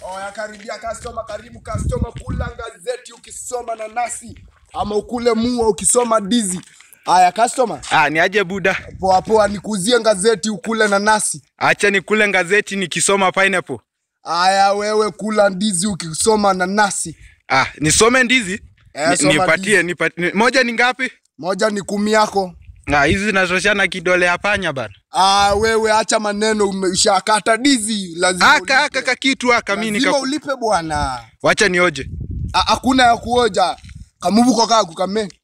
Oya, karibia customer, karibu customer, kula gazeti ukisoma nanasi ama ukule mua ukisoma dizi. Haya customer, Ah, ni aje buda. poa poa, nikuzie gazeti ukule nanasi. Acha nikule gazeti nikisoma pineapple. Haya, wewe kula ndizi ukisoma nanasi. Ah, nisome ndizi? Eh, Ni- soma nipatie, nipatie. Moja ni ngapi? Moja ni kumi yako. Ah, hizi zinatoshana kidole ya panya bana. Ah, wewe acha maneno, umeshakata dizi, lazima Aka aka ulipe. kakitu aka mimi Lazima nika. ulipe bwana. Wacha nioje. Ah, Hakuna ya kuoja kamuvuko kaa kukame